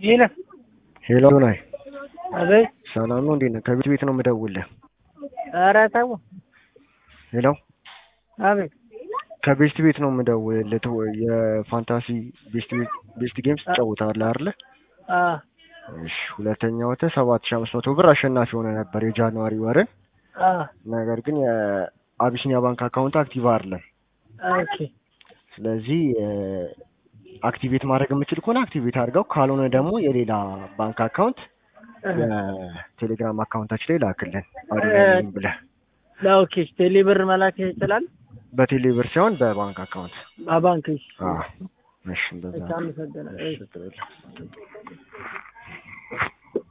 ይለ ሄሎ ናይ አቤት። ሰላም ነው? እንዴት ነህ? ከቤት ቤት ነው የምደውልህ። ኧረ ተው። ሄሎ አቤት። ከቤስት ቤት ነው የምደውልህ። ተው- የፋንታሲ ቤስት ቤት ቤስት ጌምስ ትጫወታለህ አይደለ? አ እሺ። ሁለተኛ ወጥተህ ሰባት ሺህ አምስት መቶ ብር አሸናፊ ሆነ ነበር የጃንዋሪ ወርን። አ ነገር ግን የአቢሲኒያ ባንክ አካውንት አክቲቭ አይደለም። ኦኬ ስለዚህ አክቲቬት ማድረግ የምችል ከሆነ አክቲቬት አድርገው፣ ካልሆነ ደግሞ የሌላ ባንክ አካውንት የቴሌግራም አካውንታችን ላይ ላክልን አዶናይም ብለህ ኦኬ። ቴሌብር መላክ ይችላል በቴሌ ብር ሳይሆን በባንክ አካውንት። በባንክ አዎ፣ እሺ እንደዛ እሺ፣ አመሰግናለሁ። እሺ፣ ችግር የለም።